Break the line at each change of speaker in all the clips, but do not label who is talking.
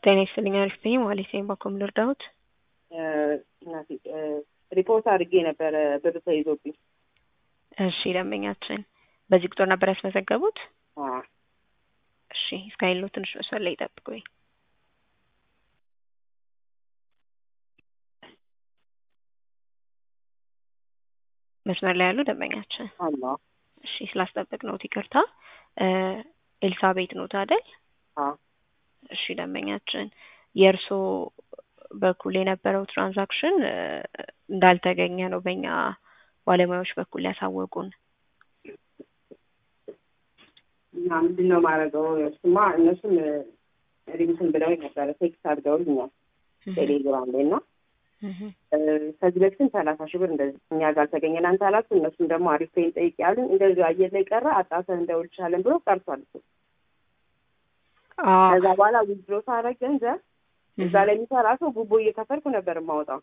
ጤና ይስጥልኝ አሪፍ ነኝ ማለት ነኝ። ባኮም ልርዳዎት?
እናቴ ሪፖርት አድርጌ ነበረ ብር ተይዞብኝ።
እሺ ደንበኛችን በዚህ ቁጥር ነበር ያስመዘገቡት?
አዎ።
እሺ እስካይሎ ትንሽ መስመር ላይ ይጠብቁኝ። መስመር ላይ ያሉ ደንበኛችን
አሎ።
እሺ ስላስጠበቅ ነው ይቅርታ። ኤልሳቤጥ ኖት አይደል?
አዎ።
እሺ ደንበኛችን የእርሶ በኩል የነበረው ትራንዛክሽን እንዳልተገኘ ነው በእኛ ባለሙያዎች በኩል ያሳወቁን።
እና ምንድን ነው ማድረገው? እሱማ እነሱም ሪቪትን ብለው ነበረ ቴክስት አድርገውልኛል ቴሌግራም ላይ እና ከዚህ በፊትም ሰላሳ ሺህ ብር እንደዚህ እኛ ጋር አልተገኘ እናንተ አላችሁ። እነሱም ደግሞ አሪፍ ፔን ጠይቅ ያሉን እንደዚህ አየር ላይ ቀረ አጣተን እንደውልሻለን ብሎ ቀርቷል እሱ። ከዛ በኋላ ዊዝድሮ ሳደርግ ገንዘብ እዛ ላይ የሚሰራ ሰው ጉቦ እየከፈልኩ ነበር የማወጣው።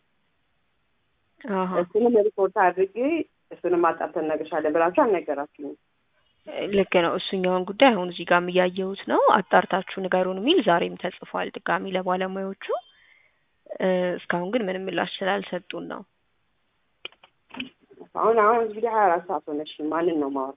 እሱንም ሪፖርት አድርጌ እሱንም አጣርተን እነግርሻለን ብላችሁ አልነገራችሁም።
ልክ ነው። እሱኛውን ጉዳይ አሁን እዚህ ጋርም እያየሁት ነው። አጣርታችሁ ንገሩን የሚል ዛሬም ተጽፏል ድጋሚ ለባለሙያዎቹ። እስካሁን ግን ምንም ምላሽ ስላልሰጡን ነው።
አሁን አሁን እንግዲህ ሀያ አራት ሰዓት ሆነሽ ማንን ነው ማወር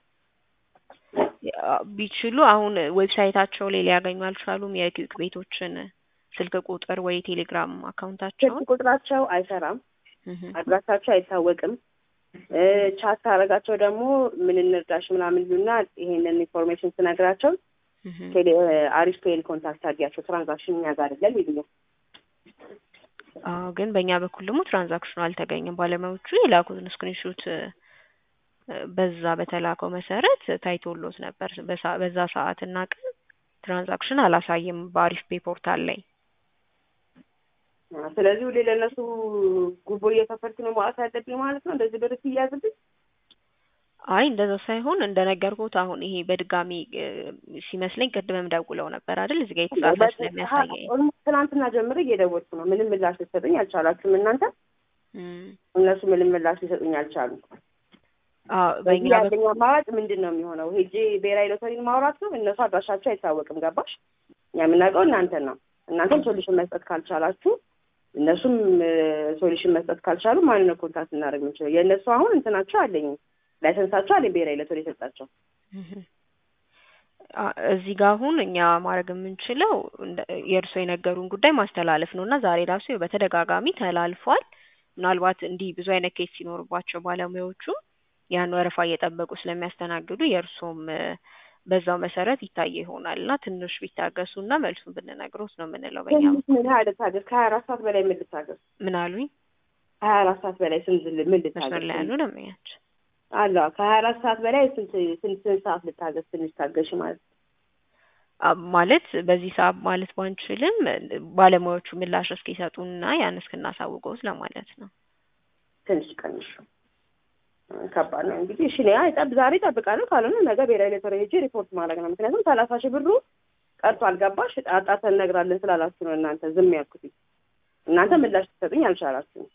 ቢችሉ አሁን ዌብሳይታቸው ላይ ሊያገኙ አልቻሉም። የኪክ ቤቶችን ስልክ ቁጥር ወይ ቴሌግራም አካውንታቸውን
ስልክ ቁጥራቸው አይሰራም፣ አድራሻቸው አይታወቅም። ቻት ታደርጋቸው ደግሞ ምን እንርዳሽ ምናምን ይሉና ይሄንን ኢንፎርሜሽን ስነግራቸው አሪፍ ፔን ኮንታክት አድርጊያቸው ትራንዛክሽን እኛ ጋር አይደለም ይሉኛል።
አዎ ግን በእኛ በኩል ደግሞ ትራንዛክሽኑ አልተገኘም። ባለሙያዎቹ የላኩትን ስክሪንሾት በዛ በተላከው መሰረት ታይቶሎት ነበር። በዛ ሰዓት እና ቀን ትራንዛክሽን አላሳየም በአሪፍ ፔ ፖርታል ላይ።
ስለዚህ ሁሌ ለእነሱ ጉቦ እየከፈልኩ ነው ማለት ያለብኝ ማለት ነው። እንደዚህ ብር ሲያዝብኝ
አይ እንደዛ ሳይሆን እንደነገርኩት አሁን ይሄ በድጋሚ ሲመስለኝ ቅድምም ደውለው ነበር አይደል? እዚህ ጋር የተጻፈ ስለሚያሳየኝ
ትናንትና ጀምሮ እየደወልኩ ነው። ምንም ምላሽ ልትሰጡኝ አልቻላችሁም እናንተ። እነሱ ምንም ምላሽ ሊሰጡኝ አልቻሉም። በዚህ ያለኝ አማራጭ ምንድን ነው የሚሆነው? ሄጄ ብሔራዊ ሎተሪን ማውራት ነው። እነሱ አድራሻቸው አይታወቅም። ገባሽ? እኛ የምናውቀው እናንተን ነው። እናንተም ሶሉሽን መስጠት ካልቻላችሁ፣ እነሱም ሶሉሽን መስጠት ካልቻሉ ማንን ነው ኮንታክት እናደርግ የምንችለው? የእነሱ አሁን እንትናቸው አለኝ ላይሰንሳቸው አለኝ ብሔራዊ ሎተሪ የሰጣቸው።
እዚህ ጋር አሁን እኛ ማድረግ የምንችለው የእርስዎ የነገሩን ጉዳይ ማስተላለፍ ነው እና ዛሬ ራሱ በተደጋጋሚ ተላልፏል። ምናልባት እንዲህ ብዙ አይነት ኬስ ሲኖርባቸው ባለሙያዎቹ ያን ወረፋ እየጠበቁ ስለሚያስተናግዱ የእርሶም በዛው መሰረት ይታየ ይሆናል እና ትንሽ ቢታገሱ እና መልሱን ብንነግሮት ነው የምንለው። በኛ
ምን ያህል ልታገስ? ከሀያ አራት ሰዓት በላይ ምን ልታገስ?
ምን አሉኝ?
ከሀያ አራት ሰዓት በላይ ስንት ምን ልታገስ?
መስመር ላይ ያሉ ደንበኛች
አለ ከሀያ አራት ሰዓት በላይ ስንት ስንት ስንት ሰዓት ልታገስ? ትንሽ ታገሽ ማለት
ማለት በዚህ ሰዓት ማለት ባንችልም ባለሙያዎቹ ምላሽ እስኪሰጡና ያን እስክናሳውቀውት ለማለት ነው።
ትንሽ ቀንሽ ከባድ ነው እንግዲህ። እሺ ያ ጠብ ዛሬ እጠብቃለሁ፣ ካልሆነ ነገ ብሔራዊ ሎተሪ ሄጄ ሪፖርት ማድረግ ነው። ምክንያቱም ሰላሳ ሺህ ብሩ ቀርቷል። ገባሽ? አጣርተን እነግራለን ስላላችሁ ነው እናንተ ዝም ያልኩት። እናንተ ምላሽ ትሰጡኝ አልቻላችሁም።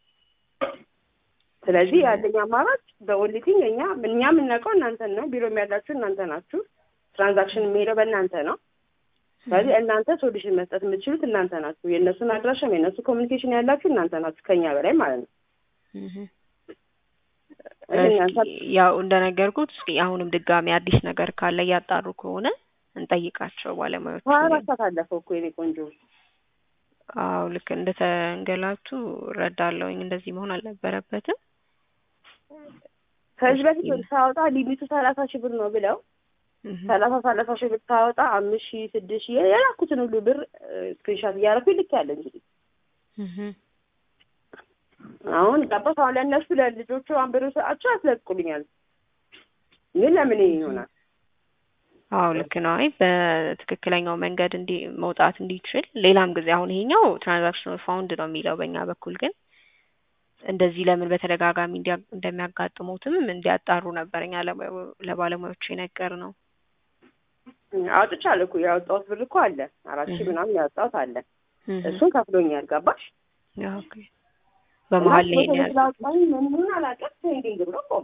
ስለዚህ ያለኝ አማራጭ በኦንሊቲንግ እኛ እኛ የምናውቀው እናንተን ነው። ቢሮም ያላችሁ እናንተ ናችሁ። ትራንዛክሽን የሚሄደው በእናንተ ነው። ስለዚህ እናንተ ሶሉሽን መስጠት የምትችሉት እናንተ ናችሁ። የእነሱን አድራሻም የእነሱ ኮሚኒኬሽን ያላችሁ እናንተ ናችሁ፣ ከኛ በላይ ማለት ነው።
ያው እንደነገርኩት እስኪ አሁንም ድጋሚ አዲስ ነገር ካለ እያጣሩ ከሆነ እንጠይቃቸው ባለሙያዎች።
ሀያ አራት ሰዓት አለፈው እኮ የኔ ቆንጆ።
አዎ ልክ እንደተንገላቱ እረዳለሁኝ። እንደዚህ መሆን አልነበረበትም።
ከዚህ በፊት ሳወጣ ሊሚቱ ሰላሳ ሺህ ብር ነው ብለው ሰላሳ ሰላሳ ሺህ ብር ሳወጣ አምስት ሺህ ስድስት ሺህ የላኩትን ሁሉ ብር ስክሪንሻት እያደረኩ ልክ ያለ እንግዲህ አሁን ገባሽ? አሁን ለእነሱ ለልጆቹ አንብሮ ሰጣቸው ያስለቅቁልኛል። ግን ለምን ይሆናል?
አዎ ልክ ነው። አይ በትክክለኛው መንገድ እንዲ መውጣት እንዲችል ሌላም ጊዜ አሁን ይሄኛው ትራንዛክሽን ፋውንድ ነው የሚለው በእኛ በኩል ግን እንደዚህ ለምን በተደጋጋሚ እንደሚያጋጥሙትም እንዲያጣሩ ነበር እኛ ለባለሙያዎቹ የነገር ነው።
አውጥቻለሁ እኮ ያወጣሁት ብር እኮ አለ አራት ሺህ ምናምን ያወጣሁት አለ። እሱን ከፍሎኛል። ገባሽ?
ኦኬ በመሀል ላይ ነው
ያለው። ምን አላውቅም። ፔንዲንግ ብሎ ቆመ።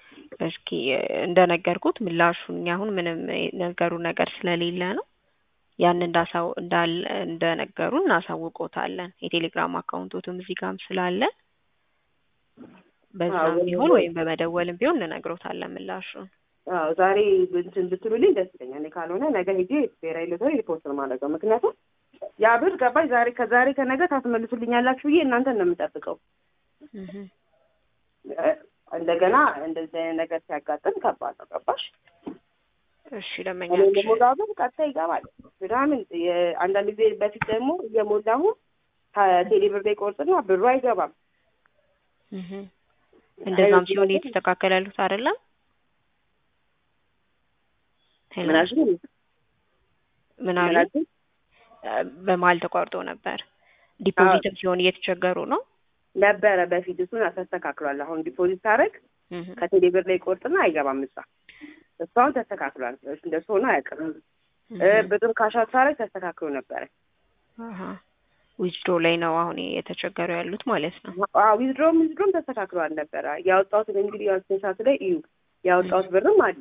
እስኪ እንደነገርኩት ምላሹን እኛ አሁን ምንም ነገሩ ነገር ስለሌለ ነው ያን እንዳሳው እንዳል እንደነገሩ እናሳውቆታለን። የቴሌግራም አካውንቶትም እዚህ ጋርም ስላለ በዛም ቢሆን ወይም በመደወልም ቢሆን እንነግሮታለን ምላሹን።
አዎ ዛሬ እንትን ብትሉልኝ ደስ ይለኛል። እኔ ካልሆነ ነገ ሄጄ ብሔራዊ ሎተሪ ሪፖርት ነው የማደርገው። ምክንያቱም ያ ብር ገባሽ ዛሬ ከዛሬ ከነገ ታስመልሱልኛላችሁ ብዬ እናንተን ነው የምጠብቀው። እንደገና እንደዚህ አይነት ነገር ሲያጋጥም ከባድ ነው። ገባሽ?
እሺ
እኔ
ደንበኛችን
የሞላው ብር ቀጥታ ይገባል ምናምን። አንዳንድ ጊዜ በፊት ደግሞ እየሞላሁ ከቴሌ ብር ላይ ቆርጥና ብሩ አይገባም።
እህ እንደዛም ሲሆን እየተስተካከለ ያሉት አይደለም። ሄሎ
ምን አልሽኝ?
ምን አሉ?
ምን አልሽኝ?
በመሀል ተቋርጦ ነበር። ዲፖዚትም ሲሆን እየተቸገሩ ነው።
ነበረ በፊት እሱን ተስተካክሏል። አሁን ዲፖዚት ታደርግ
እህ
ከቴሌ ብር ላይ ቆርጥና አይገባም እሷ እሱ አሁን ተስተካክሏል። እንደሱ ሆኖ አያውቅም። እ ብርም ካሻት ታደርግ ተስተካክሎ ነበረ።
አሃ ዊዝድሮ ላይ ነው አሁን የተቸገሩ ያሉት ማለት ነው።
አዎ ዊዝድሮም ዊዝድሮም ተስተካክሏል ነበረ። ያወጣሁትን እንግዲህ ያው ስንት ሰዓት ላይ እዩ ያወጣሁት ብርም አለ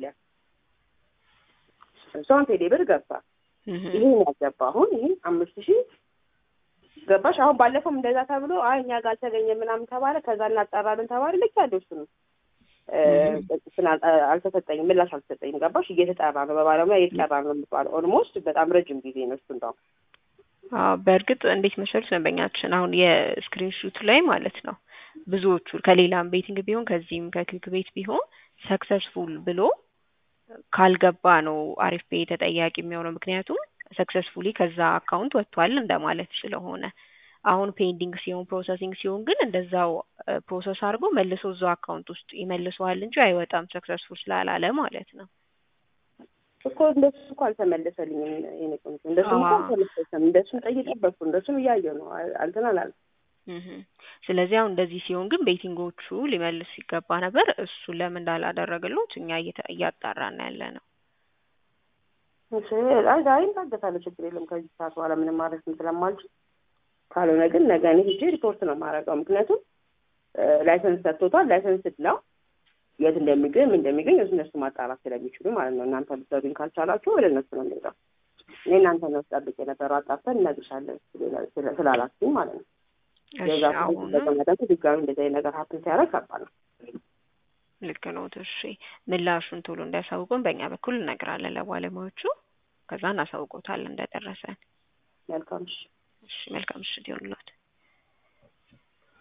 እሷን ቴሌ ብር ገባ።
እህ
ይሄን ያገባ አሁን ይሄ አምስት ሺህ ገባሽ። አሁን ባለፈውም እንደዛ ተብሎ አይ እኛ ጋር አልተገኘም ምናምን ተባለ። ከዛ እናጣራለን ተባለ። ልክ ያለው እሱ ነው እ እንትን አል- አልተሰጠኝም፣ ምላሽ አልተሰጠኝም። ገባሽ። እየተጠራ ነው፣ በባለሙያ እየተጠራ ነው የምትባለው። ኦልሞስት በጣም ረጅም ጊዜ ነው እሱ እንደውም
አዎ በእርግጥ እንዴት መሰሉት ደንበኛችን አሁን የስክሪን ሹት ላይ ማለት ነው ብዙዎቹ ከሌላም ቤቲንግ ቢሆን ከዚህም ከክሊክ ቤት ቢሆን ሰክሰስፉል ብሎ ካልገባ ነው አሪፍ ፔ ተጠያቂ የሚሆነው ምክንያቱም ሰክሰስፉሊ ከዛ አካውንት ወጥቷል እንደማለት ስለሆነ አሁን ፔንዲንግ ሲሆን ፕሮሰሲንግ ሲሆን ግን እንደዛው ፕሮሰስ አድርጎ መልሶ እዛው አካውንት ውስጥ ይመልሰዋል እንጂ አይወጣም ሰክሰስፉል ስላላለ ማለት ነው።
እኮ እንደሱ እኮ አልተመለሰልኝም። የኔ ቆንጆ እንደሱ እኮ
አዎ።
አልተመለሰም። እንደሱም ጠይቄበትኩ እንደሱም እያየሁ ነው። እንትን አላለም።
እህ ስለዚህ አሁን እንደዚህ ሲሆን ግን ቤቲንጎቹ ሊመልስ ሲገባ ነበር። እሱ ለምን እንዳላደረገሉት እኛ እየተ- እያጣራን ያለ ነው።
እሺ፣ አይ ዛሬ እንታገሳለሁ፣ ችግር የለም። ከዚህ ሰዓት በኋላ ምንም ማድረግ ስለማልችል ካልሆነ ግን ነገ እኔ ሄጄ ሪፖርት ነው የማደርገው። ምክንያቱም ላይሰንስ ሰጥቶታል። ላይሰንስ ነው የት እንደሚገኝ ምን እንደሚገኝ እሱ እነሱ ማጣራት ስለሚችሉ ማለት ነው። እናንተ ልትሰዱኝ ካልቻላችሁ ወደ እነሱ ነው የሚሄደው። እኔ እናንተ ነው ስጠብቅ የነበረው አጣርተን እነግርሻለን ስለ- ስላላችሁኝ ማለት ነው።
እሺ
የዛ
አሁን
ተቀመጠ ድጋሚ እንደዚህ አይነት ነገር ሀፕን ሲያደርግ ከባድ ነው።
ልክ ነው። እሺ ምላሹን ቶሎ እንዲያሳውቁን በእኛ በኩል እነግራለን ለባለሙያዎቹ። ከዛ እናሳውቆታለን እንደደረሰን።
መልካም እሺ።
እሺ መልካም ምሽት ይሁንልዎት።